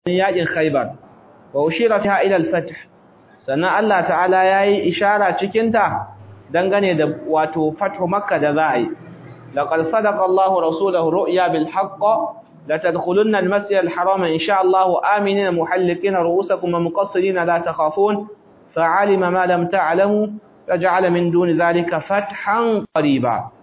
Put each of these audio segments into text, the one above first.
yaƙin Khaibar wa ushira fiha ila al-fath sannan Allah ta'ala yayi ishara cikin ta dangane da wato fathu makka da za a yi laqad sadaqa Allahu rasulahu ru'ya bil haqq la tadkhulunna al-masjid al-haram insha Allah aminina muhallikina ru'usakum wa muqassirina la takhafun fa'alima ma lam ta'lamu faj'ala min duni dhalika fathan qariba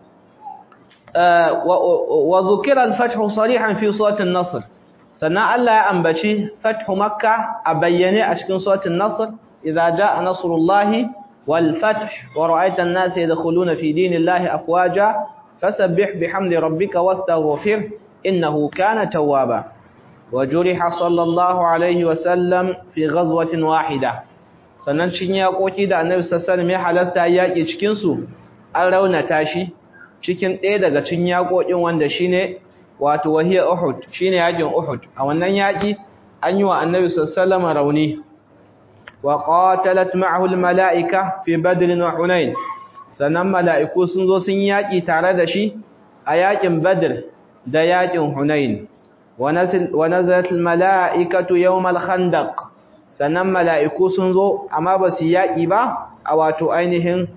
wa dhukira al-fathu sarihan fi surati an-nasr sannan Allah ya ambaci fathu makka a bayyane a cikin suratul nasr idza jaa nasrullahi wal fath wa ra'aita an-nasa yadkhuluna fi dinillahi afwaja fasabbih bihamdi rabbika wastaghfir innahu kana tawwaba wa juriha sallallahu alaihi wa sallam fi ghazwatin wahida sannan cin yakoki da annabi sallallahu alaihi wasallam ya halasta yaki cikin su an raunata shi cikin ɗaya daga cin yakokin wanda shine wato wahiyar Uhud shine yakin Uhud a wannan yaki an yi wa Annabi sallallahu alaihi rauni wa qatalat ma'ahu almalaika fi Badr wa Hunain sannan mala'iku sun zo sun yaki tare da shi a yakin Badr da yakin Hunain wa nazal wa nazalat almalaikatu yawm alkhandaq sannan mala'iku sun zo amma ba su yaki ba a wato ainihin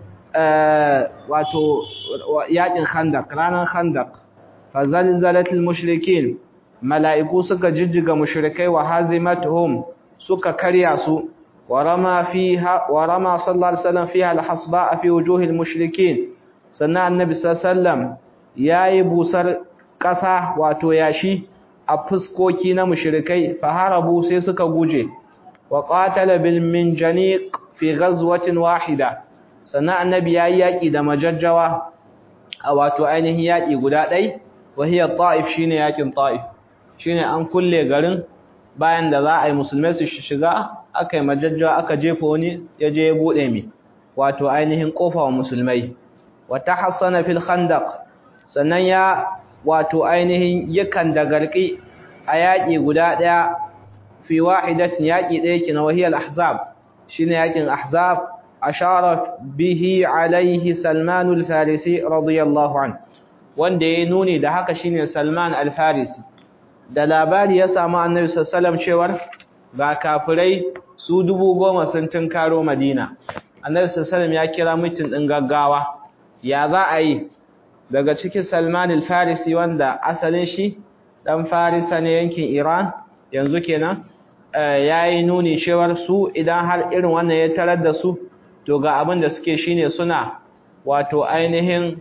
wato yakin Khandaq ranar Khandaq fazalzalatul mushrikin mala'iku suka jijjiga mushrikai wa hazimatuhum suka karya su warama fiha warama sallallahu alaihi wasallam fiha alhasba fi wujuhil mushrikin sannan annabi sallallahu alaihi wasallam yayi busar kasa wato yashi a fuskoki na mushrikai faharabu sai suka guje wa qatala bil minjaniq fi ghazwatin wahida sannan annabi yayi yaki da majajjawa a wato ainihin yaki guda ɗaya wahiyar ta'if shine yakin ta'if shine an kulle garin bayan da za a yi musulmai su shiga aka yi majajjawa aka jefa wani ya je ya buɗe mi wato ainihin ƙofa wa musulmai wata hassana fil khandaq sannan ya wato ainihin yakan da garki a yaƙi guda ɗaya fi wahidatin yaƙi ɗaya kina wahiyar ahzab shine yaƙin ahzab ashara bihi alaihi salmanul farisi radiyallahu anhu wanda ya nuni da haka shine Salman al-Farisi da labari ya samu Annabi sallallahu cewar ga kafirai su dubu goma sun tunkaro Madina Annabi sallallahu ya kira mutum din gaggawa ya za a yi daga cikin Salman al-Farisi wanda asalin shi dan Farisa ne yankin Iran yanzu kenan yayi nuni cewar su idan har irin wannan ya tarar da su to ga abin da suke shine suna wato ainihin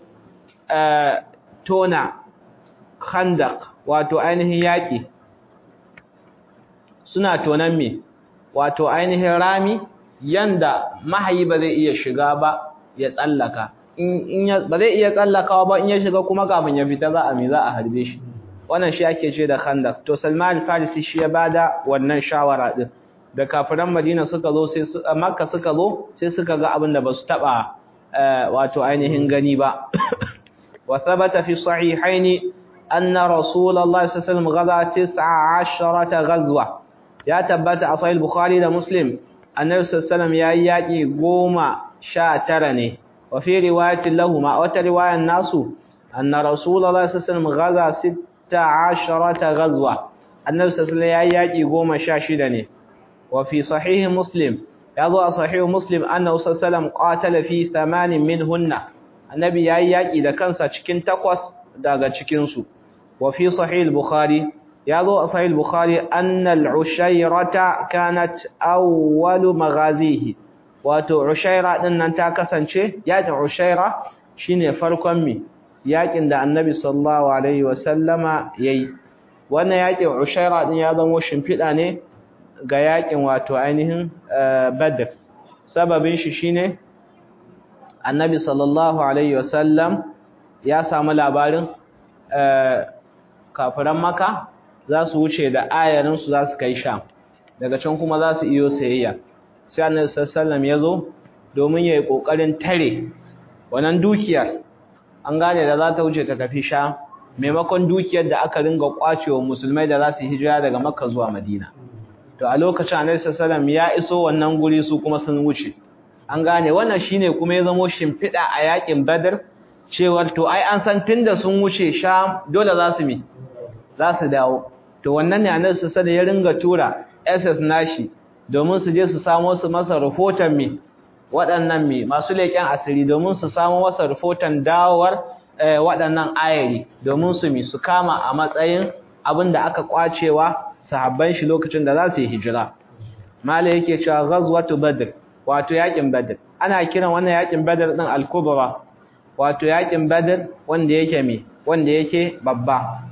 tona khandak wato ainihin yaƙi suna tonan me wato ainihin rami yanda mahayi ba zai iya shiga ba ya tsallaka in ba zai iya tsallakawa ba in ya shiga kuma kafin ya fita za a me za a harbe shi wannan shi ake ce da khandak to Salman al-Farisi shi ya bada wannan shawara din da kafiran Madina suka zo sai Makka suka zo sai suka ga abin da ba su taba wato ainihin gani ba وثبت في الصحيحين أن رسول الله صلى الله عليه وسلم غزا تسع عشرة غزوة يا تبت أصحاب البخاري ده مسلم النبي صلى الله عليه وسلم يا ياقي قوما شاترني وفي رواية لهما وترواية الناس أن رسول الله صلى الله عليه وسلم غزا ست عشرة غزوة النبي صلى الله عليه وسلم يا ياقي قوما شاشدني وفي صحيح مسلم يضع صحيح مسلم أنه صلى الله عليه وسلم قاتل في ثمان منهن annabi yayi yaki da kansa cikin takwas daga cikin su wa fi sahih al-bukhari yazo a sahih al-bukhari anna al-ushayrata kanat awwalu maghazihi wato ushayra din nan ta kasance yakin ushayra shine farkon mi yakin da annabi sallallahu alaihi wa sallama yayi wannan yakin ushayra din ya zama shimfida ne ga yakin wato ainihin badr sababin shi shine annabi sallallahu alaihi wasallam ya samu labarin kafiran maka za su wuce da ayarinsu za su kai sham daga can kuma za su iyo sayayya sai annabi sallallahu ya zo domin ya yi ƙoƙarin tare wannan dukiyar an gane da za ta wuce ta tafi sham maimakon dukiyar da aka ringa kwacewa musulmai da za su hijira daga makka zuwa madina to a lokacin annabi sallallahu ya iso wannan guri su kuma sun wuce an gane wannan shine kuma ya zamo shimfiɗa a yakin badar cewar to ai an san tunda sun wuce sham dole za su mi za su dawo to wannan ne annabi sallallahu alaihi ya ringa tura SS nashi domin su je su samo su masa rahoton me waɗannan me masu leƙen asiri domin su samo masa rahoton dawowar waɗannan ayari domin su mi su kama a matsayin abin da aka kwacewa sahabban shi lokacin da za su yi hijira mala yake cewa ghazwatu badr wato yakin badr ana kiran wannan yakin badr din al-kubra wato yakin badr wanda yake me wanda yake babba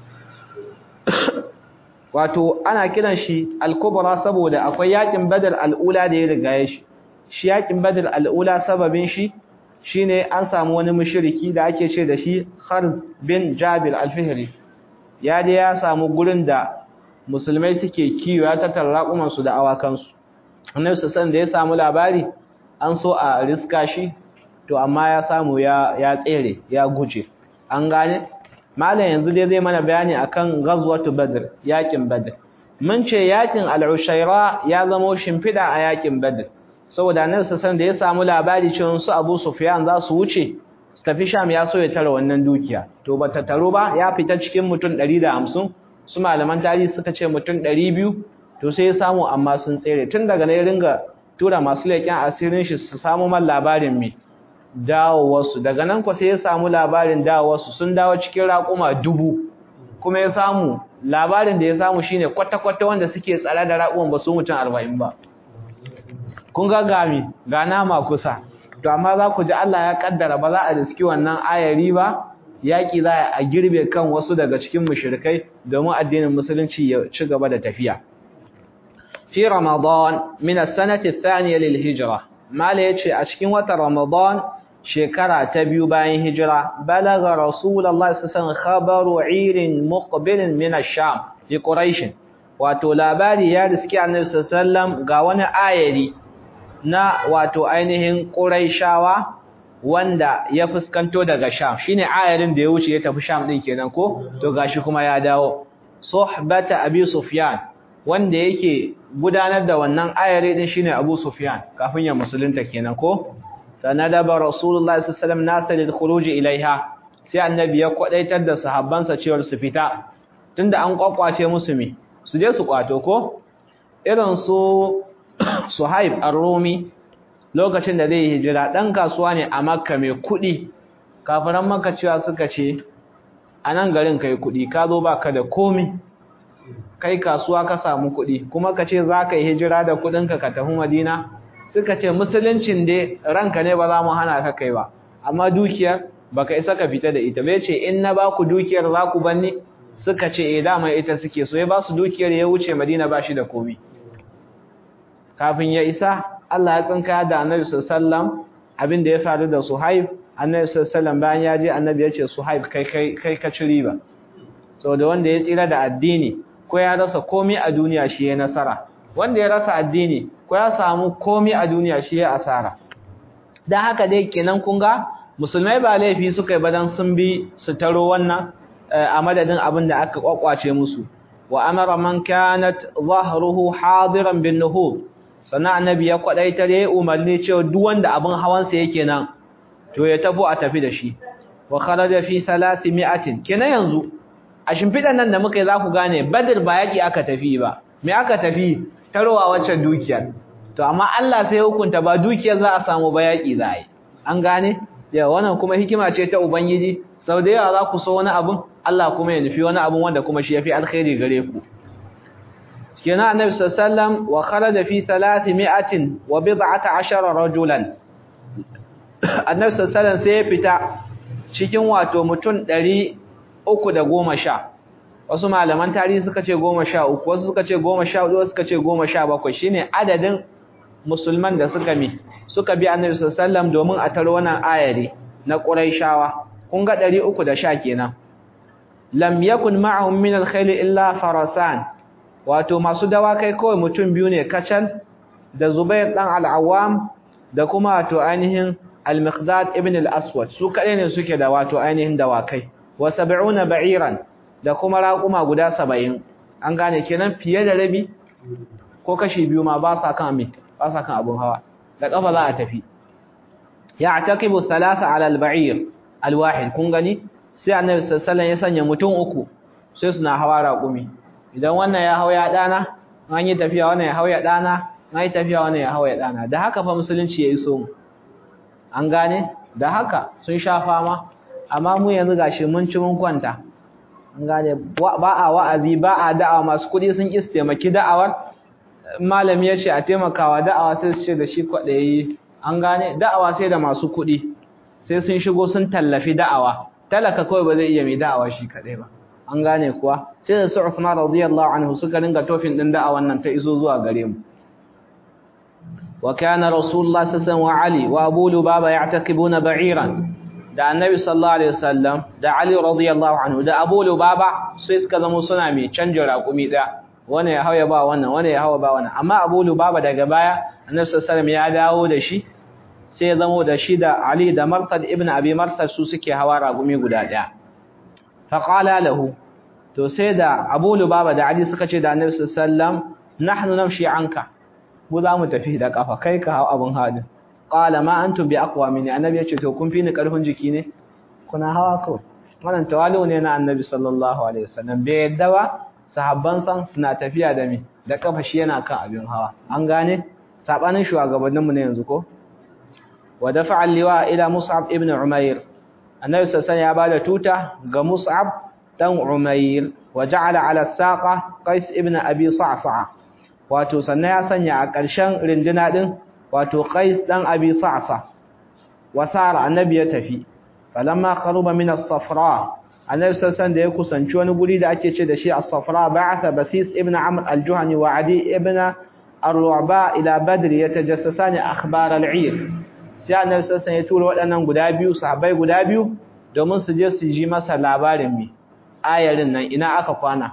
wato ana kiran shi al-kubra saboda akwai yakin badr al-ula da ya riga ya shi shi yakin badr al-ula sababin shi shine an samu wani mushriki da ake ce da shi Kharz bin Jabir al-Fihri ya da ya samu gurin da musulmai suke kiwo ya tattara raƙuman su da awakan su annabi sallallahu da ya samu labari an so a riska shi to amma ya samu ya ya tsere ya guje an gane malam yanzu dai zai mana bayani akan ghazwatu badr yakin badr mun ce yakin al-ushayra ya zama shimfida a yakin badr saboda annabi sallallahu da ya samu labari cewa su Abu Sufyan za su wuce su tafi Sham ya so ya tara wannan dukiya to bata taro ba ya fita cikin mutum 150 su malaman tarihi suka ce mutum 200 to sai ya samu amma sun tsere tun daga ne ringa tura masu leƙen asirin shi su samu man labarin me dawowarsu daga nan ko sai ya samu labarin dawowarsu sun dawo cikin raƙuma dubu kuma ya samu labarin da ya samu shine kwata-kwata wanda suke tsare da raƙuman ba su mutum 40 ba kun ga gami ga nama kusa to amma za ku ji Allah ya kaddara ba za a riski wannan ayari ba yaki za a girbe kan wasu daga cikin mushrikai domin addinin musulunci ya ci gaba da tafiya fi ramadan min as-sanati ath-thaniya lil hijra mala yace a cikin watan ramadan shekara ta biyu bayan hijira balaga rasulullahi sallallahu alaihi khabaru 'irin muqbilin min ash-sham li quraish wato labari ya riski annabi sallallahu alaihi wasallam ga wani ayari na wato ainihin Quraishawa wanda ya fuskanto daga Sham shine ayarin da ya wuce ya tafi Sham din kenan ko to gashi kuma ya dawo suhbata Abi Sufyan wanda yake gudanar da wannan ayari din shine Abu Sufyan kafin ya musulunta kenan ko sanadaba Rasulullahi sallallahu alaihi wasallam nasalil khuruj ilaiha sai annabi ya kwadaitar da sahabbansa cewa su fita tunda an kwakwace musu me su je su kwato ko irin su Suhaib ar-Rumi lokacin da zai hijira dan kasuwa ne a Makka mai kuɗi kafiran Makka cewa suka ce a nan garin kai kuɗi ka zo baka da komi kai kasuwa ka samu kuɗi kuma ka ce za ka yi hijira da kuɗinka ka tafi Madina suka ce musuluncin dai ranka ne ba za mu hana ka kai ba amma dukiyar baka isa ka fita da ita bai ce in na baku dukiyar za ku banni suka ce eh dama ita suke so ya ba su dukiyar ya wuce Madina ba shi da komi kafin ya isa Allah ya tsinka da Annabi sallallahu abin da ya faru da Suhaib Annabi sallallahu bayan ya je Annabi ya ce Suhaib kai kai kai ka ci riba saboda wanda ya tsira da addini ko ya rasa komai a duniya shi ya nasara wanda ya rasa addini ko ya samu komai a duniya shi ya asara dan haka dai kenan kun ga musulmai ba laifi suka yi badan sun bi su taro wannan a madadin abin da aka kwakwace musu wa amara man kanat zahruhu hadiran bin nuhud sannan annabi ya kwadaitar yayi umarni cewa duk wanda abin hawansa yake nan to ya tafi a tafi da shi wa kharaja fi 300 kenan yanzu a shimfidan nan da muka yi za ku gane badr ba yaki aka tafi ba me aka tafi tarowa waccan dukiyar to amma Allah sai hukunta ba dukiyar za a samu ba yaki za a yi an gane ya wannan kuma hikima ce ta ubangiji sau da yawa za ku so wani abun Allah kuma ya nufi wani abun wanda kuma shi yafi alkhairi gare ku kenan annabi sallallahu wa kharaja fi 300 wa bid'ata 10 rajulan annabi sallallahu sai ya fita cikin wato mutum 310 wasu malaman tarihi suka ce 13 wasu suka ce 14 wasu suka ce 17 shine adadin musulman da suka mi suka bi annabi sallallahu domin a tar wannan ayari na quraishawa kun ga 310 kenan lam yakun ma'ahum min al-khayl illa farasan wato masu dawakai kawai mutum biyu ne kacal da Zubair dan al-Awwam da kuma wato ainihin al-Miqdad ibn al-Aswad su kadai ne suke da wato ainihin dawakai wa 70 ba'iran da kuma raquma guda 70 an gane kenan fiye da rabi ko kashi biyu ma ba sa kan me ba sa kan abun hawa da kafa za a tafi ya'taqibu thalatha 'ala al-ba'ir al-wahid kun gani sai annabi sallallahu alaihi wasallam ya sanya mutum uku sai suna hawa raqumi idan wannan ya hau ya dana an yi tafiya wannan ya hau ya dana an yi tafiya wannan ya hau ya dana da haka fa musulunci ya iso mu an gane da haka sun sha fama amma mu yanzu gashi mun ci mun kwanta an gane ba a wa'azi ba a da'awa masu kuɗi sun ƙi taimaki da'awar malami ya ce a taimakawa da'awa sai su ce da shi kwaɗayi an gane da'awa sai da masu kuɗi sai sun shigo sun tallafi da'awa talaka kawai ba zai iya mai da'awa shi kaɗai ba an gane kuwa sai da su Usman radiyallahu anhu suka ringa tofin din da'awan nan ta iso zuwa gare mu wa kana rasulullah sallallahu wa ali wa abu lubaba ya'taqibuna ba'iran da annabi sallallahu alaihi wasallam da ali radiyallahu anhu da abu lubaba sai suka zama suna mai canja raƙumi da wani ya hauya ba wannan wani ya hawa ba wannan amma abu lubaba daga baya annabi sallallahu alaihi wasallam ya dawo da shi sai ya zama da shi da ali da marsad ibn abi marsad su suke hawa raƙumi guda ɗaya faqala lahu to sai da abu lubaba da ali suka ce da annabi sallallahu alaihi wasallam nahnu namshi anka mu za mu tafi da kafa kai ka hawa abun hadin qala ma antum bi aqwa minni annabi yace to kun fi ni karfin jiki ne kuna hawa ko wannan tawali'u ne na annabi sallallahu alaihi wasallam bai yadda ba sahabban san suna tafiya da mi da kafa shi yana kan abin hawa an gane sabanin shugabannin mu ne yanzu ko wa dafa'a liwa ila mus'ab ibn umair annabi sallallahu ya bada tuta ga mus'ab dan umair wa ja'ala ala saqa qais ibn abi sa'sa'a wato sannan ya sanya a ƙarshen rinduna din wato Qais dan Abi Sa'sa wasara annabi ya tafi falamma qaruba min as-safra annabi sallallahu da ya kusanci wani guri da ake ce da shi as-safra ba'atha basis ibn amr al-juhani wa adi ibn ar-ru'ba ila badr yatajassasani akhbar al-'ir sai annabi sallallahu ya tura waɗannan guda biyu sahabbai guda biyu domin su je su ji masa labarin mi ayarin nan ina aka kwana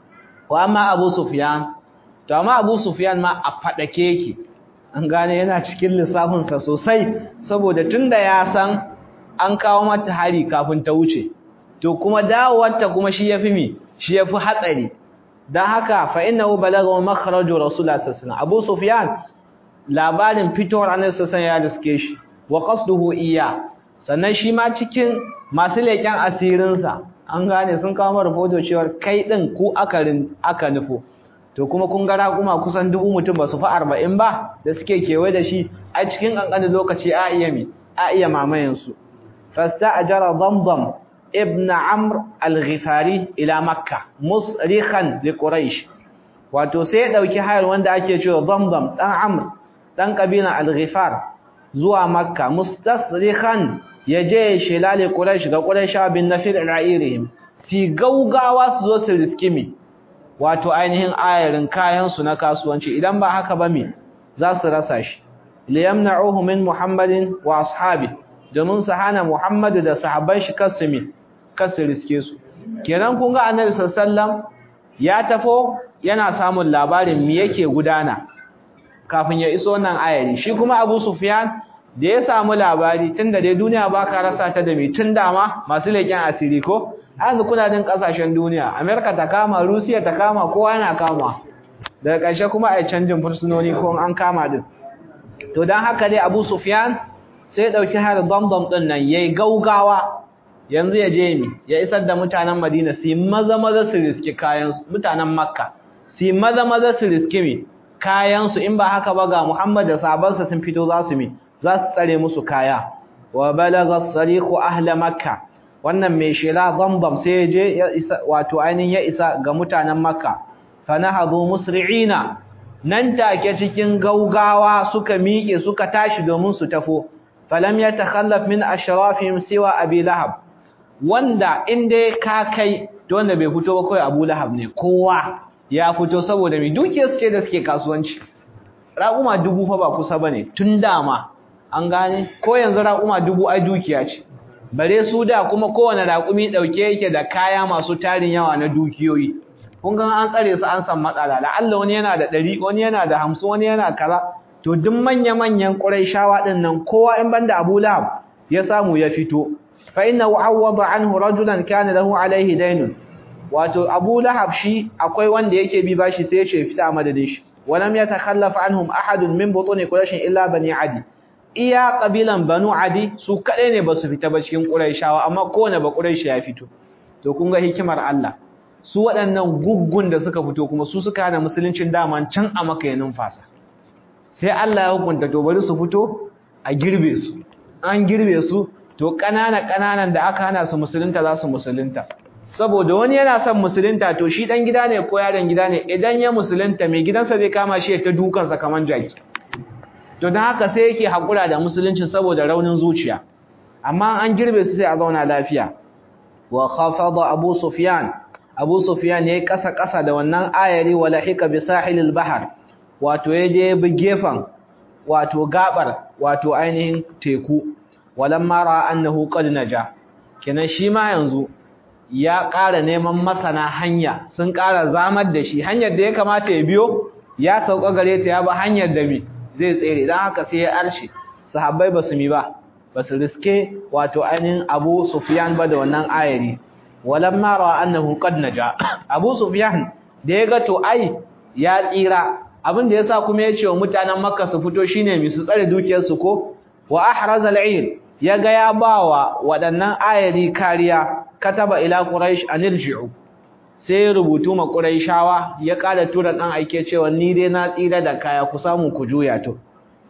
wa amma abu sufyan to amma abu sufyan ma a fadake yake an gane yana cikin lissafinsa sosai saboda tunda ya san an kawo mata hari kafin ta wuce to kuma dawowarta kuma shi yafi mi shi yafi hatsari dan haka fa innahu balagha makhraju rasulullah sallallahu alaihi abu sufyan labarin fitowar annabi sallallahu ya riske shi wa qasduhu iya sannan shi ma cikin masu leken asirinsa an gane sun kawo mara rahoto cewa kai din ku akarin aka nufo to kuma kun ga raƙuma kusan dubu mutum ba su fi arba'in ba da suke kewaye da shi a cikin ƙanƙanin lokaci a iya mi a iya mamayensu fasta ajara damdam ibn amr al-ghifari ila makka musrihan li quraish wato sai ya dauki hayar wanda ake cewa damdam dan amr dan kabila al-ghifar zuwa makka mustasrihan yaje shilali quraish ga quraisha bin nafir ra'irihim si gaugawa su zo su riskimi wato ainihin ayarin kayansu na kasuwanci idan ba haka ba me za su rasa shi liyamna'uhu min muhammadin wa ashabi domin su hana muhammadu da sahabban shi kasumi kasu riske su kenan kun ga annabi sallallahu ya tafo yana samun labarin me yake gudana kafin ya iso nan ayari shi kuma abu sufyan da ya samu labari tunda dai duniya ba ka rasa ta da me tun dama masu leƙen asiri ko yanzu kuna din kasashen duniya america ta kama rusiya ta kama kowa yana kama daga ƙarshe kuma a canjin fursunoni ko an kama din to dan haka dai abu sufyan sai dauki har damdam din nan yayi gaugawa yanzu ya je mi ya isar da mutanen madina su maza maza su riski kayan mutanen makka su maza maza su riski mi kayan su in ba haka ba ga muhammad da sahabbansa sun fito za su mi za su tsare musu kaya wa balagha as-sariqu ahla makkah wannan mai shela zamzam sai ya je ya isa wato ainihin ya isa ga mutanen makka fanahadu musri'ina nan take cikin gaugawa suka miƙe suka tashi domin su tafo falam yatakhallaf min ashrafihim siwa abi lahab wanda inda ka kai to wanda bai fito ba kai abu lahab ne kowa ya fito saboda mai dukiyar suke da suke kasuwanci raƙuma dubu fa ba kusa bane tun dama an gane ko yanzu raƙuma dubu ai dukiya ce bare su da kuma kowane raƙumi ɗauke yake da kaya masu tarin yawa na dukiyoyi kun ga an tsare su an san matsala la'alla wani yana da ɗari wani yana da hamsin wani yana kaza to duk manya-manyan ƙurayshawa ɗin nan kowa in banda abu lahab ya samu ya fito fa inna wa'awwada anhu rajulan kana lahu alaihi daynun wato abu lahab shi akwai wanda yake bi bashi sai ya ce fita a madadin shi walam yatakhallaf anhum ahadun min butuni quraish illa bani adi iya kabilan Banu Adi su kaɗai ne ba su fita ba cikin Qurayshawa amma kowane ba Quraysh ya fito to kun ga hikimar Allah su waɗannan guggun da suka fito kuma su suka hana musuluncin daman can a maka ya numfasa sai Allah ya hukunta to bari su fito a girbe su an girbe su to ƙanana ƙananan da aka hana su musulunta za su musulunta saboda wani yana son musulunta to shi dan gida ne ko yaron gida ne idan ya musulunta mai gidansa zai kama shi ta dukansa kaman jaki to don haka sai yake haƙura da musulunci saboda raunin zuciya amma an girbe su sai a zauna lafiya wa khafada abu sufyan abu sufyan yayi kasa kasa da wannan ayari wa lahika bi sahilil bahr wato yaje bi gefan wato gabar wato ainihin teku walamma ra annahu qad naja kenan shi ma yanzu ya ƙara neman masana hanya sun ƙara zamar da shi hanyar da ya kamata ya biyo ya sauka gare ta ya ba hanyar da mi zai tsere dan haka sai ya arshe sahabbai basu mi ba basu riske wato ainihin Abu Sufyan ba da wannan ayari walamma ra annahu qad naja Abu Sufyan da ya ga to ai ya tsira abin da yasa kuma ya ce wa mutanen Makka su fito shine mi su tsare dukiyar su ko wa ahraz al-'ir ya ga ya bawa waɗannan ayari kariya kataba ila quraish anirji'u sai rubutu ma quraishawa ya kada tura dan aike cewa ni dai na tsira da kaya ku samu ku juya to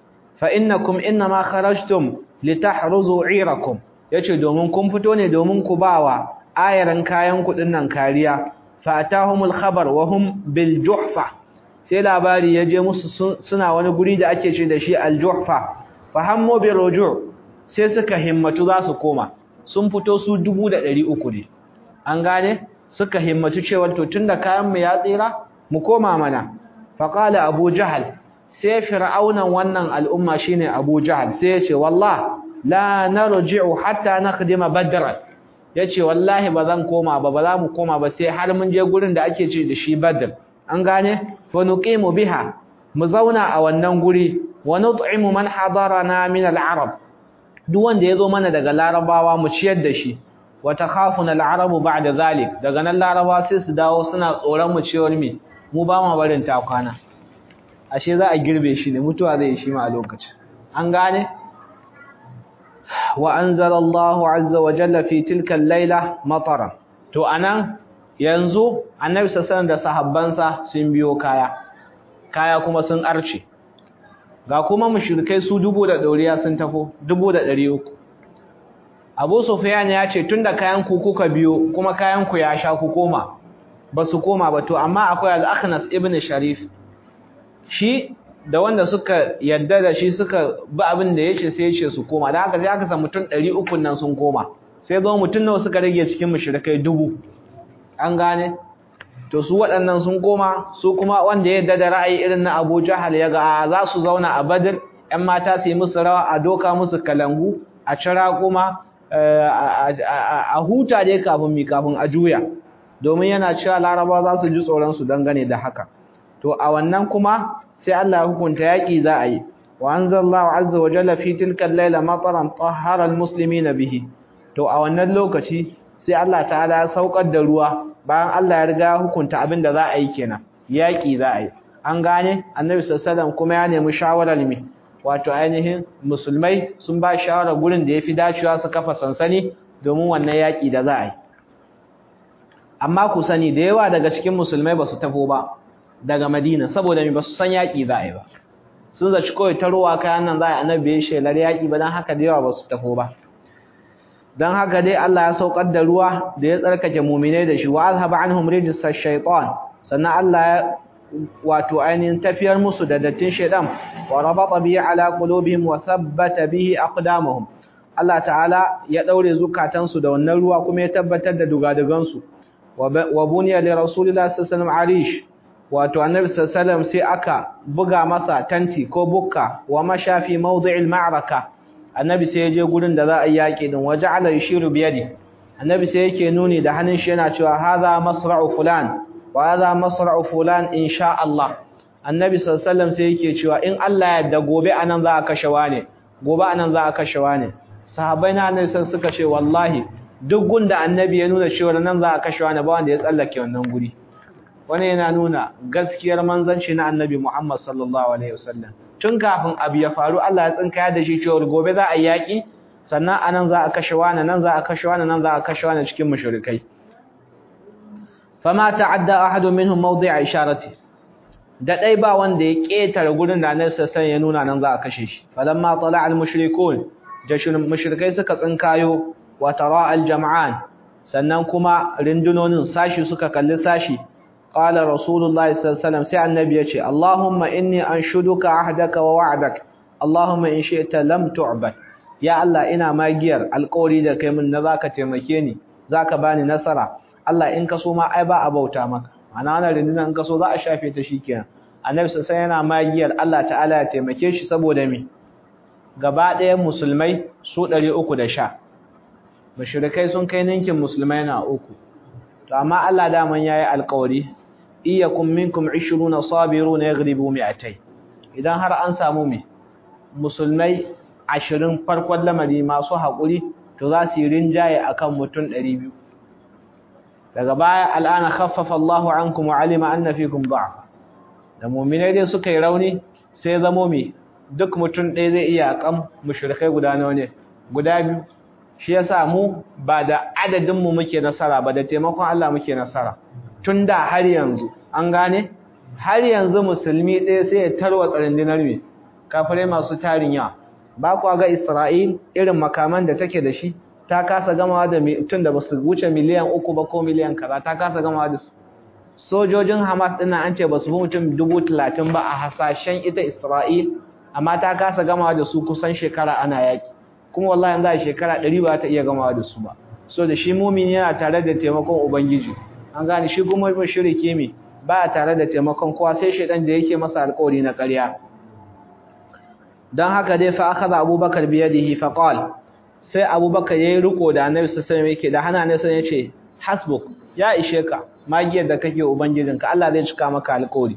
fa innakum inma kharajtum litahruzu 'irakum yace domin kun fito ne domin ku bawa ayaran kayan ku dinnan kariya fa atahumul khabar wa hum bil juhfa sai labari ya je musu suna wani guri da ake ce da shi al juhfa fa hammu bi ruju' sai suka himmatu za su koma sun fito su dubu da ɗari uku ne an gane suka himmatu cewa to tunda kayanmu ya tsira mu koma mana faƙala abu jahal sai fir'aunan wannan al'umma shine abu jahal sai ya ce wallah la narji'u hatta naqdima badran yace wallahi ba zan koma ba ba za mu koma ba sai har mun je gurin da ake ce da shi badr an gane fa nuqimu biha mu zauna a wannan guri wa nut'imu man hadarana min al-arab duk wanda ya zo mana daga larabawa mu ciyar da shi wa takhafuna al-arabu ba'da zalik daga nan larabawa sai su dawo suna tsoron mu cewar me mu ba ma barin ta kwana ashe za a girbe shi ne mutuwa zai shi ma a lokacin an gane wa anzala Allahu azza wa jalla fi tilka al-laila matara to anan yanzu annabi sallallahu da sahabbansa sun biyo kaya kaya kuma sun arce ga kuma mushrikai su dubu da ɗoriya sun tafo dubu da ɗari uku abu sufyan ya ce tunda kayan ku kuka biyo kuma kayan ku ya sha ku koma ba su koma ba to amma akwai al-akhnas ibn sharif shi da wanda suka yadda da shi suka bi abin da yace sai yace su koma dan haka sai aka samu mutum 300 nan sun koma sai zo mutum nawa suka rage cikin mushrikai dubu an gane to su waɗannan sun koma su kuma wanda ya yadda da ra'ayi irin na Abu Jahal ya ga za su zauna a Badr ƴan mata su yi musu rawa a doka musu kalangu a cira kuma a huta dai kafin mi kafin a juya domin yana cewa Laraba za su ji tsoron su dangane da haka to a wannan kuma sai Allah ya hukunta yaki za a yi wa anzalallahu azza wa jalla fi tilka al-laila mataran tahhara al-muslimina bihi to a wannan lokaci sai Allah ta'ala ya saukar da ruwa bayan Allah ya riga hukunta abin da za a yi kenan yaki za a yi an gane annabi sallallahu kuma ya nemi shawarar mi wato ainihin musulmai sun ba shawara gurin da yafi dacewa su kafa sansani domin wannan yaki da za a yi amma ku sani da yawa daga cikin musulmai ba su tafo ba daga Madina saboda mi ba su san yaki za a yi ba sun zaci kawai ta ruwa kayan nan za a yi annabi ya shelar yaki ba dan haka da yawa ba su tafo ba dan haka dai Allah ya saukar da ruwa da ya tsarkake mu'minai da shi wa azhaba anhum rijsa ash-shaytan sannan Allah ya wato ainihin tafiyar musu da dattin shaytan wa rabata bihi ala qulubihim wa thabbata bihi aqdamahum Allah ta'ala ya daure zukatansu da wannan ruwa kuma ya tabbatar da dugadugan su wa buniya li rasulillahi sallallahu alaihi wasallam arish wato annabi sallallahu alaihi wasallam sai aka buga masa tanti ko bukka wa mashafi mawdi'il ma'raka annabi sai ya je gurin da za a yaki din waja'ala yushiru bi yadi annabi sai yake nuni da hannun shi yana cewa hadha masra'u fulan wa hadha masra'u fulan insha Allah annabi sallallahu alaihi wasallam sai yake cewa in Allah ya yarda gobe anan za a kashe wane gobe anan za a kashe wane sahabbai na annabi sun suka ce wallahi duk gunda annabi ya nuna cewa nan za a kashe wane ba wanda ya tsallake wannan guri wani yana nuna gaskiyar manzanci na annabi Muhammad sallallahu alaihi wasallam tun kafin abu ya faru Allah ya tsinkaya da shi cewa gobe za a yi yaki sannan anan za a kashe wani nan za a kashe wani nan za a kashe wani cikin mushrikai fama ta'adda ahadun minhum mawdi'a isharati da dai ba wanda ya ketare gurin da Annabi sallallahu ya nuna nan za a kashe shi falamma tala'a al-mushrikun jashin mushrikai suka tsinkayo wa tara al-jam'an sannan kuma rindunonin sashi suka kalli sashi qala rasulullahi sallallahu alaihi wasallam sai annabi ya ce allahumma inni anshuduka ahdaka wa wa'dak allahumma in shi'ta lam tu'bad ya allah ina magiyar alƙawari da kai min na zaka taimake ni zaka bani nasara allah in ka so ma ai ba a bauta maka ana wannan rindunan in ka so za a shafe ta shikenan annabi sai yana magiyar allah ta'ala ya taimake shi saboda me gaba ɗayan musulmai su 310 mushrikai sun kai ninkin musulmai na uku to amma Allah daman yayi alƙawari iyakum minkum 20 sabiruna yaghlibu mi'atay idan har an samu me musulmai 20 farkon lamari masu haƙuri to za su yi rinjaye akan mutum 200 daga baya al'ana khaffafa Allahu ankum wa alima anna fikum da'f da mu'minai dai suka yi rauni sai zamo me duk mutum ɗaya zai iya kan mushrikai guda nawa ne guda biyu shi yasa mu ba da adadin mu muke nasara ba da taimakon Allah muke nasara tun da har yanzu an gane har yanzu musulmi ɗaya sai ya tarwatsa rundunar me kafirai masu tarin yawa ba ku ga Isra'il irin makaman da take da shi ta kasa gamawa da mutum da basu wuce miliyan uku ba ko miliyan kaza ta kasa gamawa da su sojojin Hamas ɗin an ce basu fi mutum dubu talatin ba a hasashen ita Isra'il amma ta kasa gamawa da su kusan shekara ana yaki kuma wallahi za a shekara ɗari ba ta iya gamawa da su ba so da shi mumini yana tare da taimakon ubangiji an gane shi kuma mushrike me ba tare da taimakon kowa sai shedan da yake masa alƙawari na ƙarya dan haka dai fa akhadha abubakar bi yadihi fa qala sai abubakar yayi riko da annabi sallallahu alaihi yake da hana ne sai yace hasbuk ya ishe ka magiyar da kake ubangijinka Allah zai cika maka alƙawari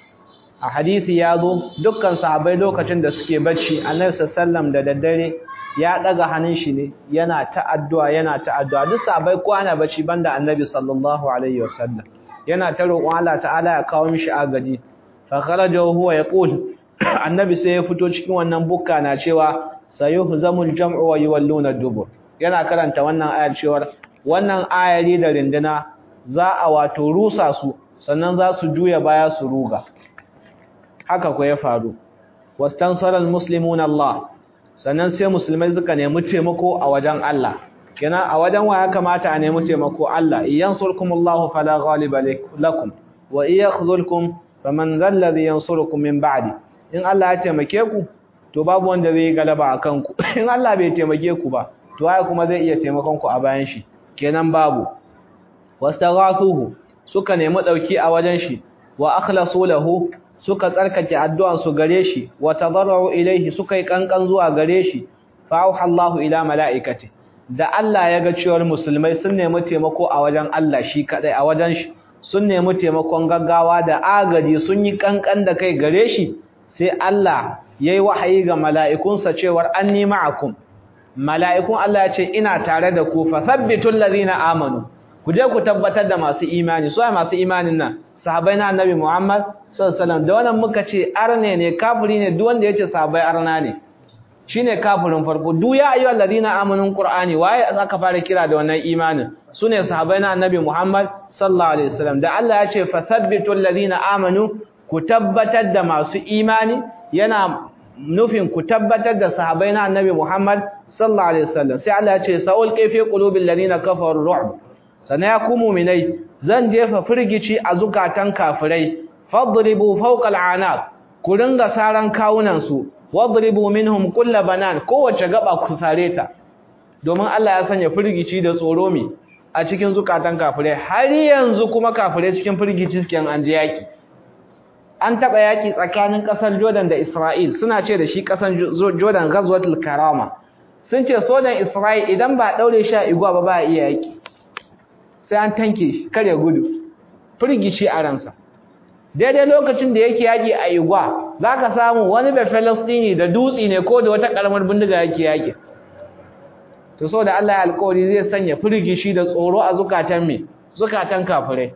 a hadisi ya zo dukkan sahabbai lokacin da suke bacci annabi sallallahu da daddare ya daga hannun shi ne yana ta addu'a yana ta addu'a duk sahabbai ko ana bacci banda annabi sallallahu alaihi wasallam yana ta roƙon Allah ta'ala ya kawo mishi agaji fa kharaja huwa yaqul annabi sai ya fito cikin wannan bukka na cewa sayuhzamul jam'u wa yuwalluna dubur yana karanta wannan ayar cewa wannan ayari da rinduna za a wato rusa su sannan za su juya baya su ruga haka ko ya faru wastansara almuslimuna Allah sannan sai musulmai suka nemi taimako a wajen Allah kina a wajen wa ya kamata a nemi taimako Allah iyansurkumullahu fala ghaliba lakum wa iyakhzulkum faman dhal ladhi yansurukum min ba'di in Allah ya taimake ku to babu wanda zai galaba akan ku in Allah bai taimake ku ba to ai kuma zai iya taimakon ku a bayan shi kenan babu wastaghathuhu suka nemi dauki a wajen shi wa akhlasu lahu suka tsarkake addu'an su gare shi wa tadarru ilaihi suka yi kankan zuwa gare shi fa Allahu ila malaikati da Allah ya ga cewar musulmai sun nemi taimako a wajen Allah shi kadai a wajen shi sun nemi taimakon gaggawa da agaji sun yi kankan da kai gare shi sai Allah yayi wahayi ga mala'ikunsa cewar anni ma'akum mala'ikun Allah ya ce ina tare da ku fa thabbitul ladina amanu ku je ku tabbatar da masu imani su masu imanin nan sahabbai na annabi Muhammad sallallahu alaihi wasallam da wannan muka ce arne ne kafiri ne duk wanda yace sahabbai arna ne shine kafirin farko duk ya ayyuhal ladina amanu qur'ani waye aka fara kira da wannan imanin sune sahabbai na annabi Muhammad sallallahu alaihi wasallam da Allah ya ce fathabbitul ladina amanu ku tabbatar da masu imani yana nufin ku tabbatar da sahabbai na annabi Muhammad sallallahu alaihi wasallam sai Allah ya ce sa'ul kayfi qulubil ladina kafaru ru'b sana ya ku mu'minai zan jefa firgici a zukatan kafirai fadribu fawqa al'anaq ku ringa saran kawunan su wadribu minhum kull banan kowace gaba ku sare ta domin Allah ya sanya firgici da tsoro mi a cikin zukatan kafirai har yanzu kuma kafirai cikin firgici suke an je yaki an taba yaki tsakanin kasar Jordan da Isra'il suna ce da shi kasar Jordan ghazwatul karama sun ce sojan Isra'il idan ba daure shi a igwa ba ba iya yaki sai an tanke shi kare gudu firgici a ransa daidai lokacin da yake yaki a igwa zaka samu wani da Falastini da dutsi ne ko da wata karamar bindiga yake yaki to saboda Allah ya alƙawari zai sanya firgici da tsoro a zukatan me zukatan kafirai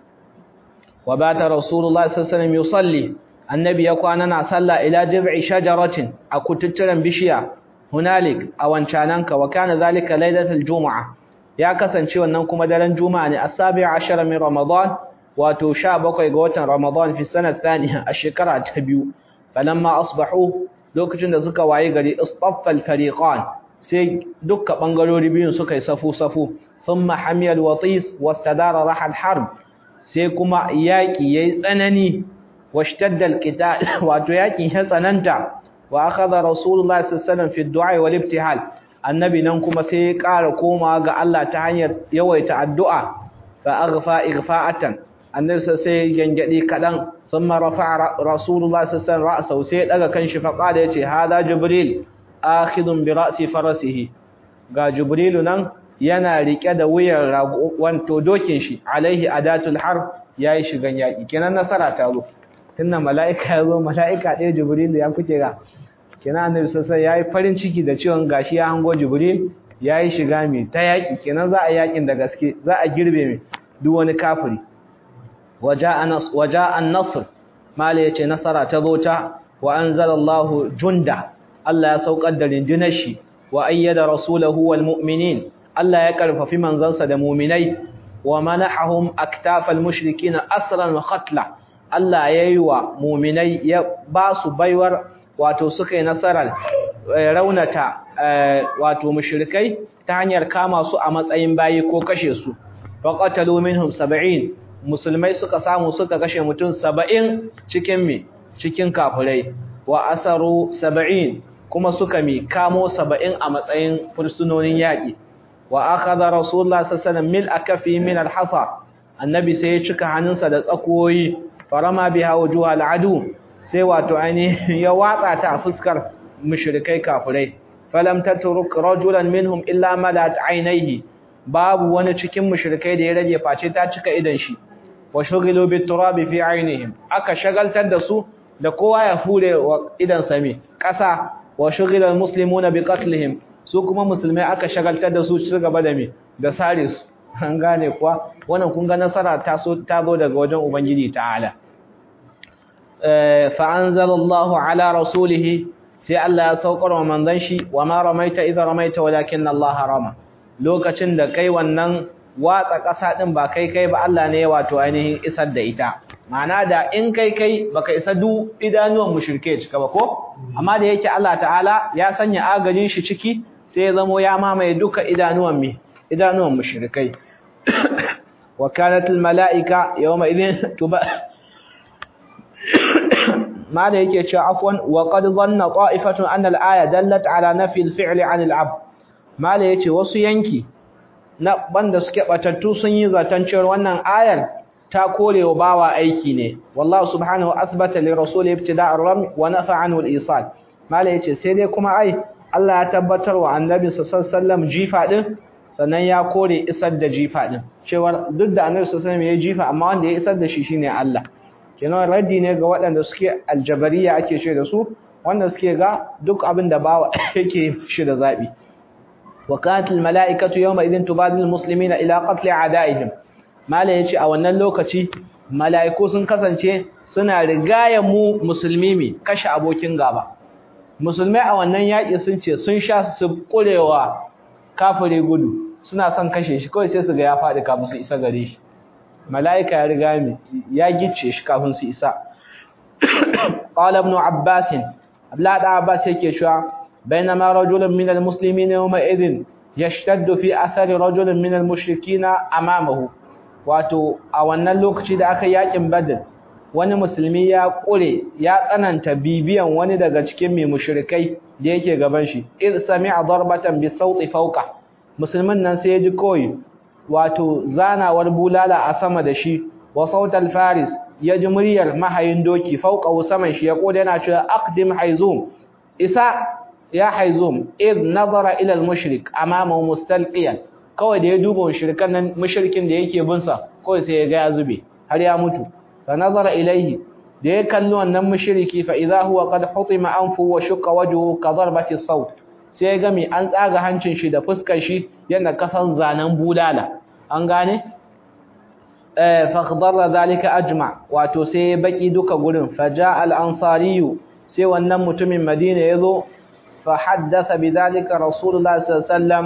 wa bata rasulullahi sallallahu alaihi wasallam yusalli annabi ya kwana na sallah ila jib'i shajaratin a kututturen bishiya hunalik a wancananka wa kana zalika lailatul juma'a ya kasance wannan kuma daren juma'a ne asabi ashara min ramadan wato 17 ga watan ramadan fi sanat thaniya a shekara ta biyu falamma asbahu lokacin da suka waye gari istaffal fariqan sai dukkan bangarori biyun suka yi safu safu thumma hamiyal watis wastadara rahal harb sai kuma yaki yayi tsanani washtadda alqital wato yaki ya tsananta wa akhadha rasulullahi sallallahu alaihi wasallam fi du'a wal ibtihal annabi nan kuma sai ya ƙara koma ga Allah ta hanyar yawaita addu'a fa aghfa ighfa'atan annabi sai gangade kadan thumma rafa'a rasulullahi sallallahu alaihi wasallam sai daga kanshi fa qala yace hada jibril akhidun bi ra'si farasihi ga jibrilu nan yana rike da wuyan wanto dokin shi alaihi adatul harb yayi shigan yaki kenan nasara ta zo tunda mala'ika ya zo mala'ika ɗaya jibrilu ya kuke ga kenan annabi sassan ya yi farin ciki da ciwon gashi ya hango jibril ya yi shiga mai ta yaƙi kenan za a yaƙin da gaske za a girbe mai duk wani kafiri waja an nasr mala ya ce nasara ta zo ta wa an zalallahu junda Allah ya saukar da rundunar shi wa ayyada rasulahu wal mu'minin Allah ya karfafi manzansa da mu'minai wa manahahum aktafal mushrikin asran wa qatla Allah ya yi wa mu'minai ya ba su baiwar wato suka yi nasarar raunata wato mushrikai ta hanyar kama su a matsayin bayi ko kashe su faqatalu minhum 70 musulmai suka samu suka kashe mutum 70 cikin mi cikin kafirai wa asaru 70 kuma suka mi kamo 70 a matsayin fursunonin yaki wa akhadha rasulullah sallallahu alaihi wasallam mil akafi min alhasa annabi sai ya cika hannunsa da tsakoyi farama biha wujuhal adu sai wato ainihin ya watsa ta a fuskar mushrikai kafirai falam tatruk rajulan minhum illa malat aynayhi babu wani cikin mushrikai da ya rage face ta cika idan shi wa shughilu bit turabi fi aynihim aka shagaltar da su da kowa ya fure wa idan sami kasa wa shughila al muslimuna bi qatlihim su kuma musulmai aka shagaltar da su ci gaba da me da sare su an gane kuwa wannan kun ga nasara ta so ta zo daga wajen ubangiji ta'ala فأنزل الله على رسوله sai Allah ya saukar wa manzon shi wa ma ramaita idza ramaita walakin Allah rama lokacin da kai wannan watsa ƙasa din ba kai kai ba Allah ne wato ainihin isar da ita ma'ana da in kai kai baka isa du idanuwan mushrike cika ba ko amma da yake Allah ta'ala ya sanya agajin shi ciki sai ya zamo ya mamaye duka idanuwan mi idanuwan mushrikai wa kanat al malaika yawma idhin tuba ما da yake cewa afwan wa qad dhanna qa'ifatun anna al-aya dallat ala nafi al-fi'l 'an al-'abd mala yace wasu yanki na banda suke batattu sun yi zaton cewa wannan ayar ta korewa bawa aiki ne wallahu subhanahu athbata li rasul ibtida' ar-ram wa nafa 'anhu al-isal mala yace sai dai kuma ai Allah ya tabbatar wa annabi sallallahu alaihi wasallam jifa din sannan ya kore isar da jifa din cewa duk da annabi sallallahu alaihi wasallam ya jifa amma wanda ya isar da shi shine Allah kenan raddi ne ga waɗanda suke aljabariya ake ce da su wanda suke ga duk abin da bawa yake shi da zabi wa qatil malaikatu yawma idin tubadil muslimina ila qatl a'daihim mala yace a wannan lokaci malaiku sun kasance suna rigaya mu musulmi mi kashe abokin gaba musulmai a wannan yaki sun ce sun sha su kurewa kafire gudu suna son kashe shi kawai sai su ga ya faɗi kafin su isa gare shi mala'ika ya riga mi ya gice shi kafin su isa qala ibn abbas abla da abbas yake cewa bainama rajulun min almuslimin yawma idhin yashtaddu fi athari rajulin min almushrikina amamahu wato a wannan lokaci da aka yakin badr wani musulmi ya kure ya tsananta bibiyan wani daga cikin mai mushrikai da yake gaban shi id sami'a darbatan bi sauti fawqa musulmin nan sai ya ji koyi wato zanawar bulala a sama da shi wa sautal faris ya ji muryar mahayin doki fauqa saman shi ya koda yana cewa aqdim haizum isa ya haizum id nazara ila al-mushrik amama mustalqiyan kawai da ya duba mushrikan nan mushrikin da yake bin sa kawai sai ya ga ya zube har ya mutu fa nazara ilaihi da ya kalli wannan mushriki fa idha huwa qad hutima anfu wa shaqqa wajhuhu ka darbati sawt sai ya ga mi an tsaga hancin shi da fuskar shi yana kasan zanen bulala an gane eh fa khadara zalika ajma wato sai baki duka gurin faja al-ansariyu sai wannan mutumin Madina yazo fa haddatha bidhalika rasulullah sallallahu alaihi wasallam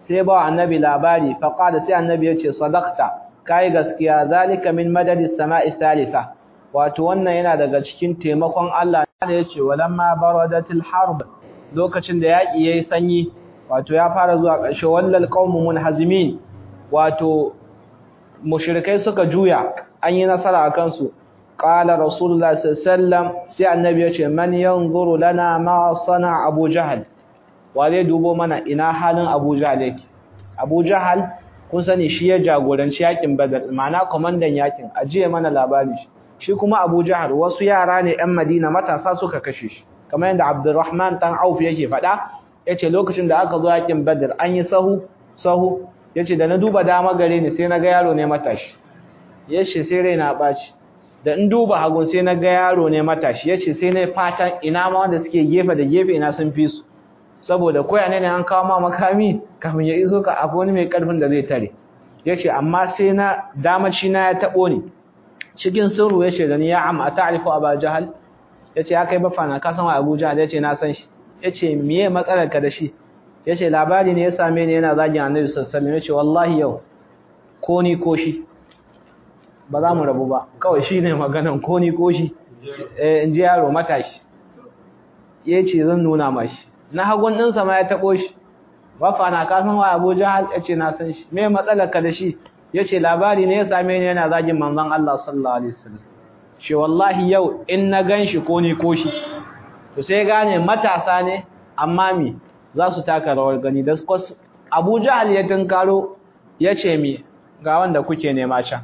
sai ba annabi labari fa qala sai annabi yace sadaqta kai gaskiya zalika min madadis sama'i thalitha wato wannan yana daga cikin taimakon Allah da yace walamma baradatil harb lokacin da yaki yayi sanyi wato ya fara zuwa ƙarshe wallal qaumun munhazimin wato mushrikai suka juya an yi nasara akan su qala rasulullah sallallahu alaihi wasallam sai annabi yace man yanzuru lana ma sana abu jahal wale dubo mana ina halin abu jahal yake abu jahal kun sani shi ya jagoranci yakin badar ma'ana komandan yakin ajiye mana labari shi shi kuma abu jahal wasu yara ne yan madina matasa suka kashe shi kamar yadda abdurrahman dan auf yake faɗa yace lokacin da aka zo yakin badar an yi sahu sahu yace da na duba dama gare ni sai na ga yaro ne matashi yace sai raina baci da in duba hagun sai na ga yaro ne matashi yace sai na fatan ina ma wanda suke gefe da gefe ina sun fi su saboda koya ne an kawo ma makami kafin ya iso ka akwai wani mai karfin da zai tare yace amma sai na damaci na ya tabo ni cikin sirru yace da ni ya am ata'rifu aba jahal yace ya kai bafana ka san wa abu jahal yace na san shi yace miye matsalar ka da shi yace labari ne ya same ni yana zagin annabi sallallahu alaihi wasallam yace wallahi yau ko ni ko shi ba za mu rabu ba kawai shine maganan ko ni ko shi eh in ji yaro matashi yace zan nuna mashi na hagun ɗinsa ma ya taɓo shi wafa na kasan wa abu jahal ya ce na san shi me matsalar ka da shi ya ce labari ne ya same ni yana zagin manzon Allah sallallahu alaihi wasallam shi wallahi yau in na gan shi ko ni ko shi to sai gane matasa ne amma mi za su taka rawar gani da abu jahal ya tunkaro ya ce mi ga wanda kuke nema can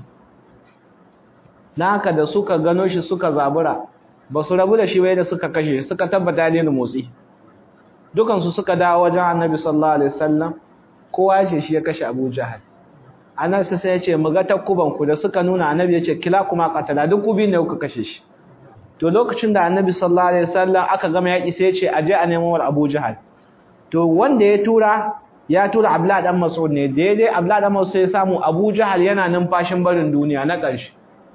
na haka da suka gano shi suka zabura ba su rabu da shi bai da suka kashe suka tabbata ne da motsi dukansu suka dawo wajen annabi sallallahu alaihi wasallam kowa ya ce shi ya kashe Abu Jahal annabi sai ya ce mu ga takuban ku da suka nuna annabi ya ce kila kuma qatala duk ku ne kuka kashe shi to lokacin da annabi sallallahu alaihi wasallam aka gama yaki sai ya ce aje a nemo war Abu Jahal to wanda ya tura ya tura Abdullah dan Mas'ud ne daidai Abdullah dan Mas'ud ya samu Abu Jahal yana numfashin barin duniya na ƙarshe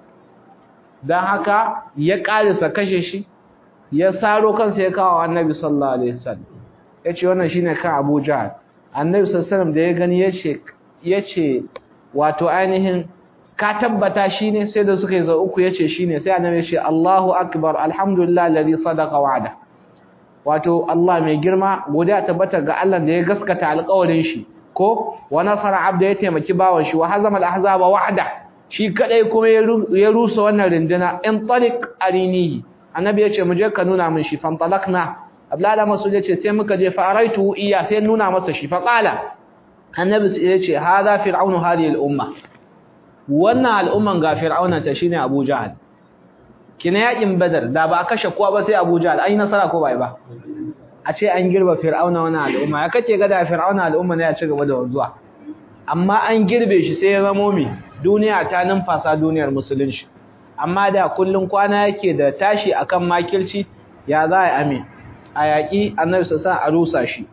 dan haka ya ƙarisa kashe shi ya saro kansa ya kawo annabi sallallahu alaihi wasallam yace wannan shine kan Abu Jahl annabi sallallahu alaihi wasallam da ya gani yace yace wato ainihin ka tabbata shine sai da suka yi za uku yace shine sai annabi yace Allahu akbar alhamdulillah alladhi sadaqa wa'ada wato Allah mai girma godiya tabbata ga Allah da ya gaskata alƙawarin shi ko wa nasara abda ya taimaki bawan shi wa hazama al-ahzaba wa'ada shi kadai kuma ya rusa wannan rinduna in tariq arinihi annabi yace mu je ka nuna min shi fantalakna abdullahi masu yace sai muka je fa araitu iya sai nuna masa shi fa qala annabi yace hada fir'aunu hadhihi al-umma wannan al'umman ga fir'auna ta shine abu jahal kina yakin badar da ba kashe kowa ba sai abu jahal ai nasara ko bai ba a ce an girba fir'auna wannan al'umma ya kace ga da fir'auna al'umma ne ya ci gaba da wanzuwa amma an girbe shi sai ya zamo mi duniya ta numfasa duniyar musulunci amma da kullun kwana yake da tashi akan makirci ya za a amin a yaƙi annabi sassa a rusa shi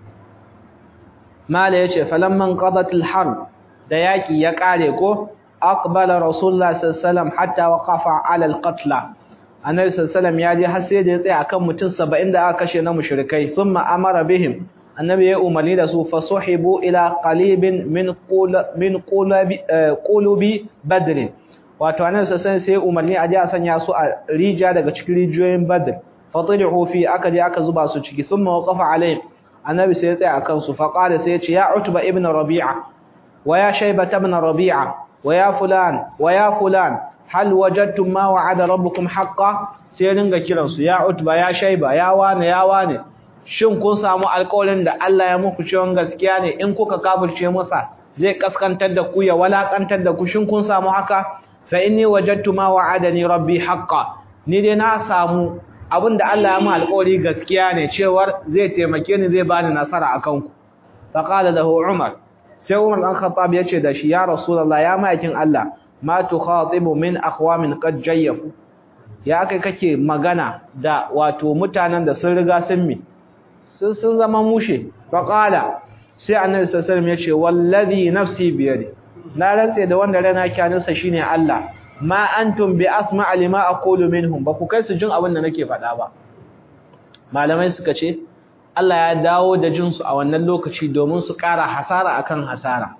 mala yace falamman qadatil harb da yaƙi ya ƙare ko aqbala rasulullah sallallahu hatta waqafa ala alqatla annabi sallallahu ya je har sai da ya tsaya akan mutum 70 da aka kashe na mushrikai thumma amara bihim annabi ya umarni da su fasuhibu ila qalibin min qul min qulabi qulubi badr wato annabi sallallahu sai umarni a je a sanya su a rija daga cikin rijiyoyin badr fatilihu fi aka je aka zuba su ciki thumma waqafa alaihim annabi sai ya tsaya akan su fa qala sai ya ce ya utba ibn rabi'a wa ya shayba ibn rabi'a wa ya fulan wa ya fulan hal wajadtum ma wa'ada rabbukum haqqan sai ringa kiran su ya utba ya shayba ya wane ya wane shin kun samu alƙawarin da Allah ya muku cewa gaskiya ne in kuka kafirce masa zai kaskantar da ku ya walakantar da ku shin kun samu haka fa inni wajadtu ma wa'adani rabbi haqqan ni dai na samu abinda Allah ya mu alƙawari gaskiya ne cewar zai taimake ni zai bani nasara akan ku fa qala lahu umar sai umar dan khattab yace da shi ya rasulullah ya maikin Allah ma tukhatibu min aqwamin qad jayyafu ya kai kake magana da wato mutanen da sun riga sun mi sun sun zama mushe fa qala sai annabi sallallahu alaihi wasallam yace wallazi nafsi biyadi na rantse da wanda rana kyaninsa shine Allah ma antum bi asma' lima aqulu minhum ba ku kai su jin abin da nake faɗa ba malamai suka ce Allah ya dawo da jinsu a wannan lokaci domin su ƙara hasara akan hasara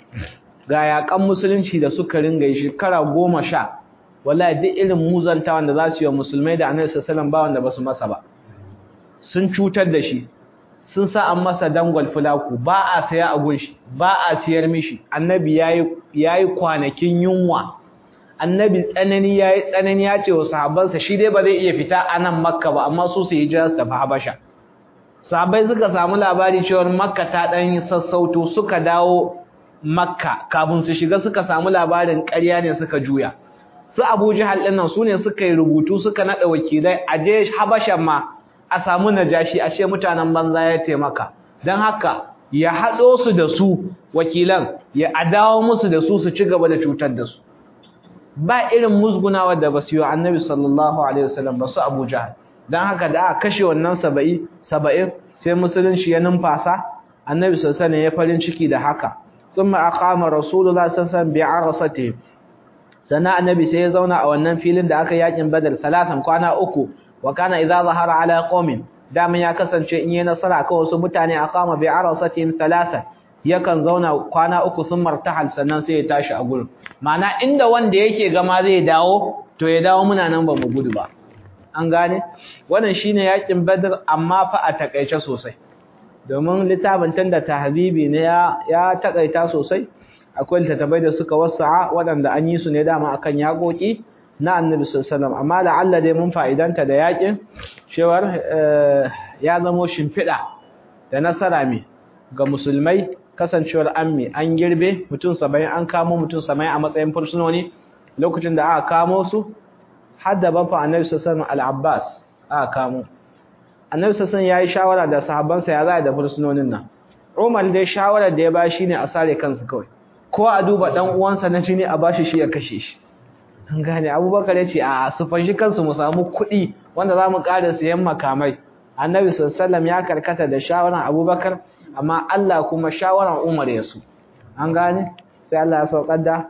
ga yaƙan musulunci da suka ringa yi shekara goma sha wallahi duk irin muzanta wanda za su yi wa musulmai da annabi sallallahu alaihi ba wanda ba su masa ba sun cutar da shi sun sa an masa dangwal fulaku ba a saya a gunshi ba a siyar mishi annabi yayi yayi kwanakin yunwa annabi tsanani yayi tsanani ya ce wa sahabbansa shi dai ba zai iya fita a nan makka ba amma su su hijira su tafi habasha sahabbai suka samu labari cewa makka ta dan sassauto suka dawo makka kafin su shiga suka samu labarin ƙarya ne suka juya su abu jihal ɗin nan su ne suka yi rubutu suka naɗa wakilai a je habashan ma a samu najashi a ce mutanen banza ya taimaka don haka ya haɗo su da su wakilan ya adawo musu da su su ci gaba da cutar da su ba irin musgunawa da basu yi wa annabi sallallahu alaihi wasallam ba su abu jahal don haka da aka kashe wannan saba'i saba'in sai musulunci ya numfasa annabi sallallahu alaihi ya farin ciki da haka thumma aqama rasulullah sallallahu alaihi wasallam bi'arasati sannan annabi sai ya zauna a wannan filin da aka yakin badar salatan kwana uku wa kana idza zahara ala qaumin daman ya kasance in yi nasara akan wasu mutane aqama bi arasatihim salasa yakan zauna kwana uku sun martahal sannan sai ya tashi a gurin ma'ana inda wanda yake gama zai dawo to ya dawo muna nan ba mu gudu ba an gane wannan shine yakin badar amma fa a takaice sosai domin littafin tanda tahzibi ne ya ya takaita sosai akwai littattafai da suka wasa'a waɗanda an yi su ne dama akan yaƙoƙi na annabi sallallahu amma da Allah dai mun fa'idanta da yaƙin cewar ya zamo shimfiɗa da nasara me ga musulmai kasancewar an me an girbe mutum saba'in an kamo mutum saba'in a matsayin fursunoni lokacin da aka kamo su har da bafa annabi sallallahu al-abbas aka kamo annabi sallallahu ya yi shawara da sahabbansa ya za da fursunonin nan Umar dai shawarar da ya ba shi ne a sare kansu kawai ko a duba dan uwansa na jini a bashi shi ya kashe shi an gane abubakar ya ce a su fanshi kansu mu samu kuɗi wanda za mu ƙara siyan makamai annabi sallallahu ya karkata da shawaran abubakar amma Allah kuma shawaran umar ya su an gane sai Allah ya saukar da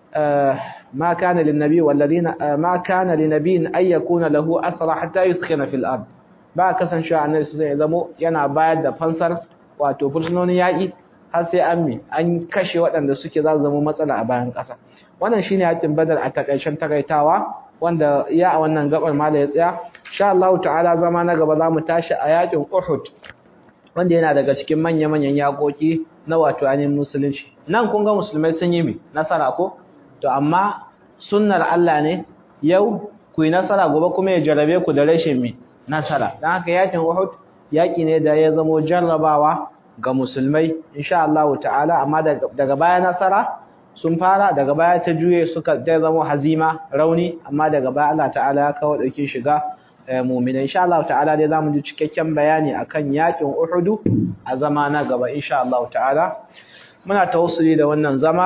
ma kana lin nabi walladina ma kana lin nabi an yakuna lahu asra hatta yuskhina fil ard ba kasancewa annabi sai ya zamo yana bayar da fansar wato fursunonin yaƙi har sai an mi an kashe waɗanda suke za su zama matsala a bayan ƙasa wannan shine yakin badar a takaicen takaitawa wanda ya a wannan gabar mala ya tsaya insha Allah ta'ala zama na gaba zamu tashi a yakin Uhud wanda yana daga cikin manya-manyan yakoki na wato ainihin musulunci nan kun ga musulmai sun yi mi nasara ko to amma sunnar Allah ne yau ku yi nasara gobe kuma ya jarabe ku da rashin mi nasara dan haka yakin Uhud yaki ne da ya zamo jarrabawa ga musulmai insha Allah ta'ala amma daga baya nasara sun fara daga baya ta juye suka dai zama hazima rauni amma daga baya Allah ta'ala ya kawo dauke shiga mu'mina insha Allah ta'ala dai zamu ji cikakken bayani akan yakin Uhud a zama na gaba insha Allah ta'ala muna tawassuli da wannan zama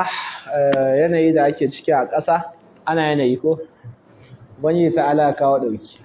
yanayi da ake ciki a ƙasa ana yanayi ko bani ta'ala ya kawo dauki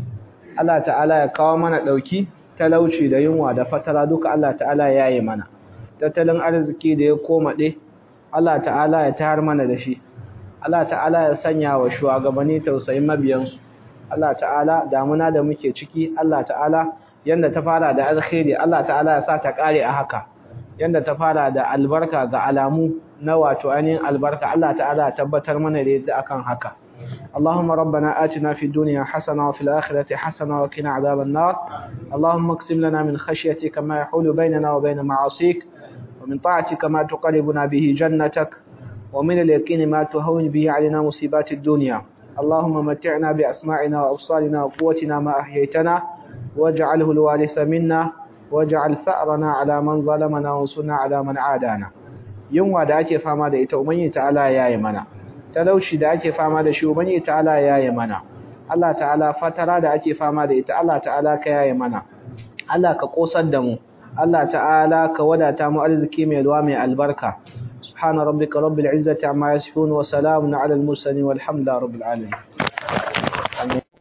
Allah ta'ala ya kawo mana dauki talauci da yunwa da fatara duka Allah ta'ala ya yi mana tattalin arziki da ya komaɗe Allah ta'ala ya tayar mana da shi Allah ta'ala ya sanya wa shugabanni tausayin mabiyansu Allah ta'ala damuna da muke ciki Allah ta'ala yanda ta fara da alkhairi Allah ta'ala ya sa ta kare a haka yanda ta fara da albarka ga alamu na wato ainihin albarka Allah ta'ala ya tabbatar mana da yadda akan haka اللهم ربنا آتنا في الدنيا حسنة وفي الآخرة حسنة وقنا عذاب النار اللهم اقسم لنا من خشيتك ما يحول بيننا وبين معاصيك ومن طاعتك ما تقربنا به جنتك ومن اليقين ما تهون به علينا مصيبات الدنيا اللهم متعنا بأسماعنا وأبصارنا وقوتنا ما أحييتنا واجعله الوارث منا واجعل ثأرنا على من ظلمنا وانصرنا على من عادانا يوم da ake fama da ita ubangi ta'ala yayi mana talauci da ake fama da shi ubangi ta'ala yayi mana Allah ta'ala fatara da ake fama da ita Allah ta'ala ka yayi mana Allah ka kosar da mu Allah ta'ala ka wadata mu arziki mai ruwa mai albarka subhana rabbika rabbil izzati amma yasifun wa salamun ala al mursalin walhamdulillahi rabbil alamin